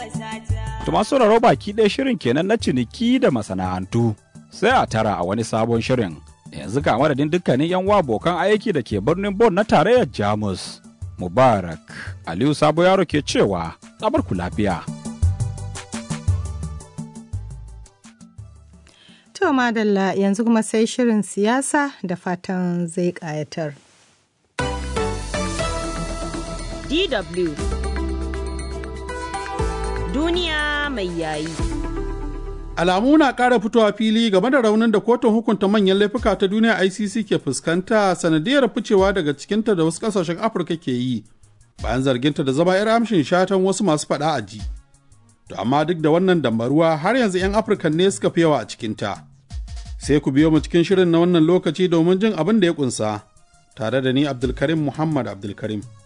To masu sauraro baki ɗaya shirin kenan na ciniki da masana'antu. Sai a tara a wani sabon shirin. Yanzu ga madadin dukkanin 'yan wa abokan aiki da ke birnin Bon na tarayyar Jamus. Mubarak Aliyu Sabo Yaro ke cewa, tsabar ku lafiya. To madalla yanzu kuma sai shirin siyasa da fatan zai ƙayatar. DW Duniya mai yayi. Alamu na ƙara fitowa fili game da raunin da kotun hukunta manyan laifuka ta duniya ICC ke fuskanta sanadiyar ficewa daga cikinta da wasu ƙasashen Afirka ke yi bayan zarginta da zama 'yar amshin shatan wasu masu faɗa a ji. To amma duk da wannan dambaruwa har yanzu 'yan Afirka ne suka fi yawa a cikinta. Sai ku biyo mu cikin shirin na wannan lokaci domin jin abin da ya ƙunsa, tare da ni Abdulkarim Muhammad Abdulkarim.